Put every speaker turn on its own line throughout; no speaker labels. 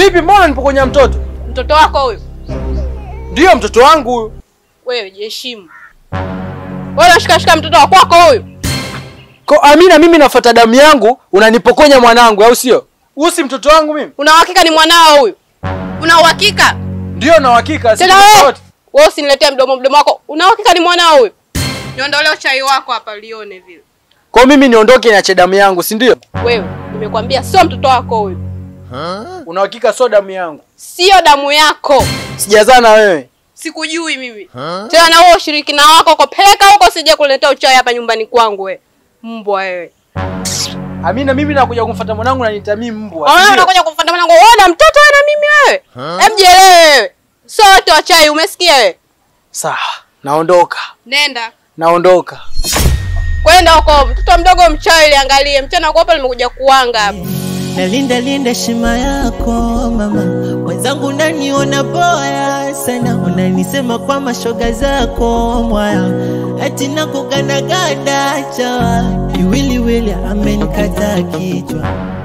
Vipi, mbona nipokonya mtoto?
Mtoto wako huyu?
Ndiyo mtoto wangu huyu.
Wewe jiheshimu. Wewe unashikashika mtoto wa kwako huyu?
Ko Amina, mimi nafuata damu yangu, unanipokonya mwanangu, au sio? Huyu si mtoto wangu mimi.
Una uhakika ni mwanao huyu? Una uhakika?
Ndiyo na uhakika. si
Tena
mtoto
wewe.
wote.
Wewe usiniletee mdomo mdomo wako. Una uhakika ni mwanao huyu? Niondolee chai wako hapa lione vile.
Kwa mimi niondoke niache damu yangu, si ndio?
Wewe, nimekwambia sio mtoto wako huyu.
Una uhakika sio damu yangu?
Sio damu yako.
Sijazaa na wewe.
Sikujui mimi. Tena na wewe ushirikina wako uko peleka huko sije kuletea uchawi hapa nyumbani kwangu wewe. Mbwa wewe.
Amina, mimi nakuja kumfuata mwanangu na nita mimi mbwa.
Wewe
si ndio?
unakuja kumfuata mwanangu. Wewe na mtoto wewe na mimi wewe. Hem jielewe wewe. Sote wa chai umesikia wewe?
Sawa, naondoka.
Nenda.
Naondoka.
Kwenda huko mtoto mdogo mchawi liangalie. Mchana kwa hapa nimekuja kuanga hapa.
Nalinda linda heshima yako mama, mwenzangu naniona boya sana, unanisema kwa mashoga zako mwaya, ati nakugandaganda chawa, kiwiliwili amenikata kichwa.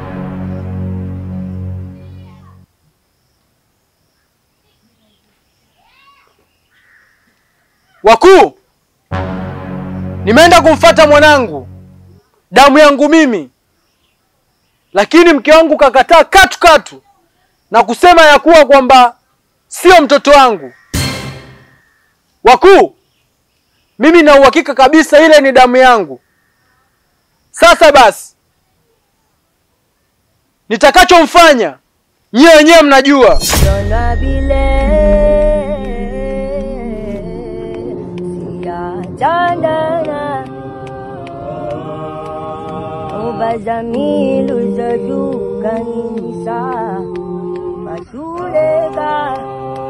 Wakuu, nimeenda kumfata mwanangu, damu yangu mimi, lakini mke wangu kakataa katu katu na kusema ya kuwa kwamba sio mtoto wangu. Wakuu, mimi na uhakika kabisa ile ni damu yangu. Sasa basi, nitakachomfanya nyie wenyewe mnajua.
Dona bile siyathandana ubazamilu zadukanisa matuleka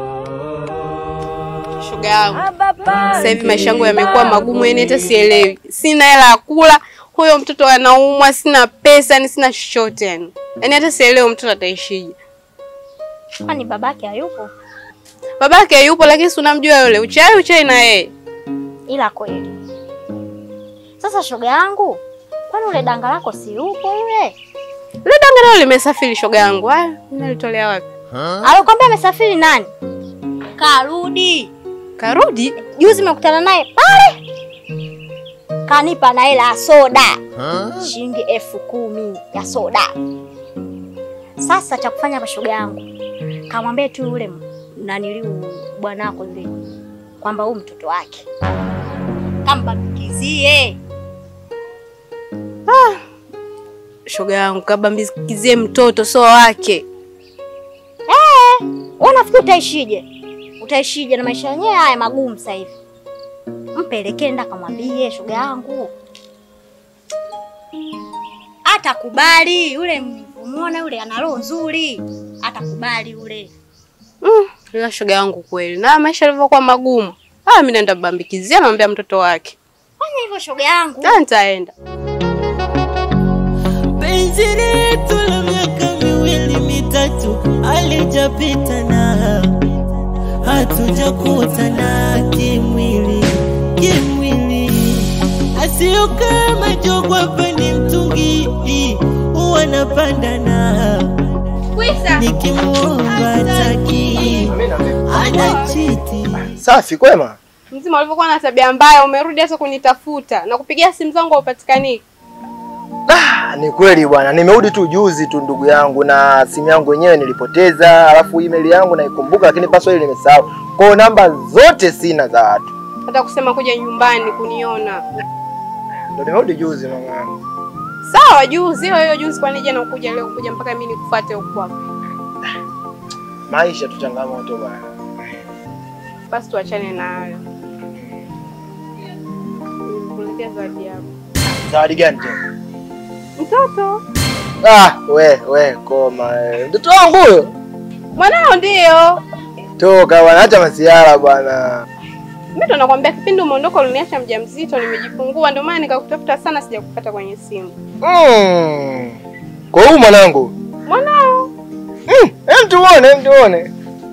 Shoga yangu.
abapa
Sasa hivi maisha yangu yamekuwa magumu, yani hata sielewi. Sina hela ya kula, huyo mtoto anaumwa, sina pesa, yani sina chochote yani. Yaani hata sielewi mtoto ataishije.
Kwani babake hayupo?
Babake yupo lakini si unamjua yule. Uchai uchai na yeye.
Ila kweli. Sasa shoga yangu, kwani ule danga lako si yupo yule?
Yule danga leo limesafiri shoga yangu. Haya, nalitolea wapi?
Alikwambia amesafiri nani? Karudi.
Karudi?
Juzi nimekutana naye pale. Kanipa na hela ya soda. Shilingi elfu kumi ya soda. Sasa cha kufanya hapa shoga yangu. Kamwambie tu yule naniliu bwanako yule kwamba huyu mtoto wake. Kambakizie.
Shoga yangu kabambikizie mtoto so wake.
Wewe unafikiri utaishije? Utaishije na maisha yenyewe haya magumu sasa hivi? Mpelekee nda kamwambie shoga yangu. Atakubali yule muone yule ana roho nzuri. Atakubali yule.
Mm, ila shoga yangu kweli. Na maisha yalivyokuwa magumu. Ah, mimi naenda bambikizia namwambia mtoto wake.
Fanya hivyo shoga yangu.
Ah, nitaenda.
Penzi letu la miaka miwili mitatu alijapita na hatujakutana kimwili kimwili, asio kama jogwa hapa ni mtungi huwa napanda na
Kwisa.
nikimwomba taki anachiti
Safi kwema.
Mzima ulivyokuwa na tabia mbaya, umerudi hata kunitafuta na kupigia simu zangu haupatikani.
Ah, ni kweli bwana, nimerudi tu juzi tu ndugu yangu, na simu yangu yenyewe nilipoteza, alafu email yangu naikumbuka, lakini password nimesahau. Kwa hiyo namba zote sina za watu,
Hata kusema kuja nyumbani kuniona.
ndio nimerudi juzi mama yangu.
Sawa, juzi hiyo hiyo juzi, kwani jana ukuja leo kuja mpaka mimi nikufuate huko kwako.
Maisha tu changamoto bwana.
Basi tuachane na hayo. Nikuletea zawadi yako.
Zawadi gani tena?
Mtoto
Ah, we we koma we. Mtoto wangu huyo.
mwanao ndio.
Toka bwana, acha masiara bwana.
Mimi ndo nakwambia kipindi umeondoka uliniacha mjamzito, nimejifungua ndio maana nikakutafuta sana sijakupata kwenye simu.
Mm. Kwa hiyo mwanangu.
Mwanao
Mm, hem tuone, hem tuone.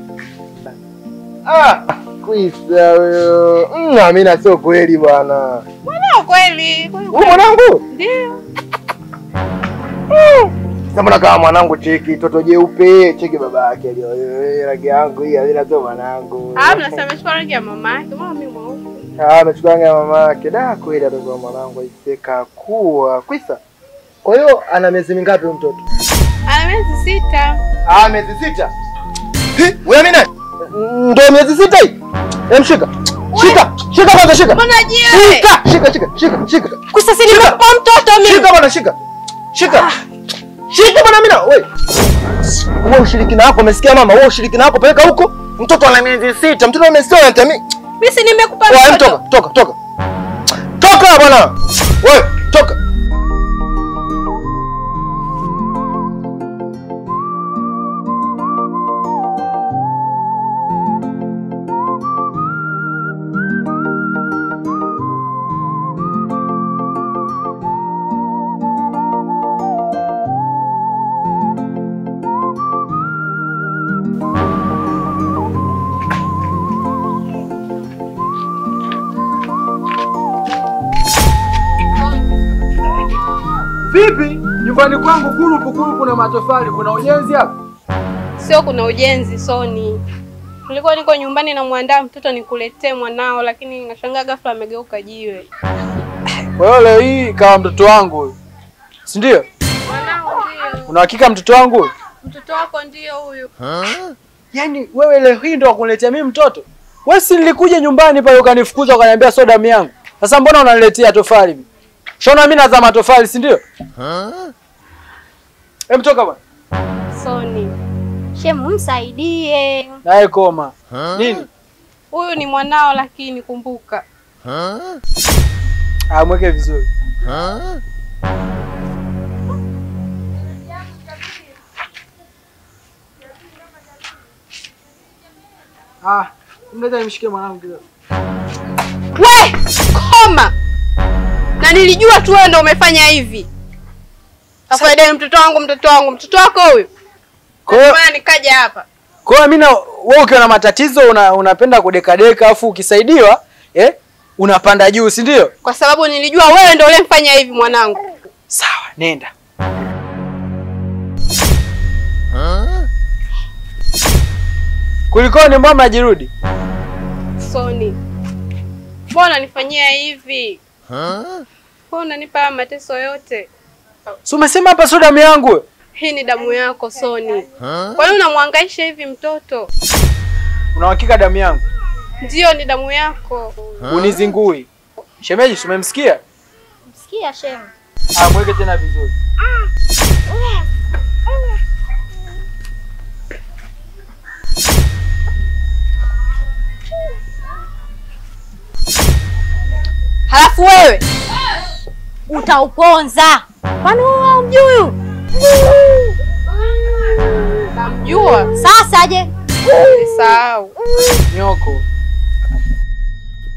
Ah, kwisa huyo. Mm, Amina sio kweli bwana.
mwanao kweli. kweli,
Huyu mwanangu?
Ndio.
Sasa mbona kama mwanangu cheki toto jeupe, cheki baba yake alio eh, rangi yangu hii hazina sio mwanangu.
Ah, mnasema amechukua rangi ya mama yake. Mama mimi mweupe.
Ah, amechukua rangi ya mama yake. Da, kweli atakuwa mwanangu aiseka kuwa. Kwisa. Kwa hiyo ana miezi mingapi huyu mtoto?
Ana miezi sita.
Ah, miezi sita. Hi, wewe mimi nani? Ndio miezi sita hii. Hem, shika. Shika. Shika kwanza shika.
Mbona jiwe?
Shika, shika, shika, shika, shika.
Kusa si nimekupa mtoto mimi.
Shika bwana, shika. Shika. Shika bwana mimi na wewe. Wewe ushirikina wako umesikia mama? Wewe ushirikina wako peleka huko. Mtoto ana miezi sita. Mtoto amesema anatami.
Mimi si nimekupa
Wewe
mtoto.
toka, toka, toka. Toka bwana. Wewe toka.
Vipi? Nyumbani kwangu kurupu kurupu na matofali, kuna ujenzi hapa?
Sio kuna ujenzi Soni. Nilikuwa niko nyumbani namwandaa mtoto nikuletee mwanao, lakini nashangaa ghafla amegeuka jiwe.
Kwa hiyo leo hii kawa mtoto wangu huyu, si ndio?
Mwanao ndio.
Una hakika mtoto wangu huyu?
Mtoto wako ndio huyu.
Yaani wewe leo hii ndo wakuniletea mimi mtoto? Wewe si nilikuja nyumbani pale ukanifukuza ukaniambia soda damu yangu. Sasa mbona unaniletea tofali mimi? Shona mimi nazama tofali, si ndio? Hem, toka bwana.
Soni.
Shemu, msaidie.
Naye koma. Nini?
Huyu ni mwanao lakini kumbuka.
Ah, mweke vizuri. Ah, mleta nimshikie mwanangu kidogo.
We, koma. Na nilijua tu wewe ndio umefanya hivi. Afaidai mtoto wangu, mtoto wangu, mtoto wako huyu.
Kwa hiyo
Mbona nikaja hapa?
kwa hiyo mimi na wewe ukiwa na matatizo una, unapenda kudekadeka afu ukisaidiwa eh unapanda juu, si ndio?
Kwa sababu nilijua wewe ndio uliyemfanya hivi mwanangu.
Sawa, nenda. Kulikoni, mbona mnajirudi?
Soni. Mbona unanifanyia hivi? Mbona unanipa haya mateso yote?
Si umesema hapa sio damu yangu?
Hii ni damu yako Soni. Kwa nini unamwangaisha hivi mtoto?
Una hakika damu yangu?
Ndiyo, ni damu yako.
Unizingui. Shemeji, si umemsikia?
Sikia shemu.
Ah, mweke tena vizuri.
Halafu wewe
Utauponza. Kwani wewe humjui huyu?
namjua,
Sasa je?
nisahau.
Nyoko.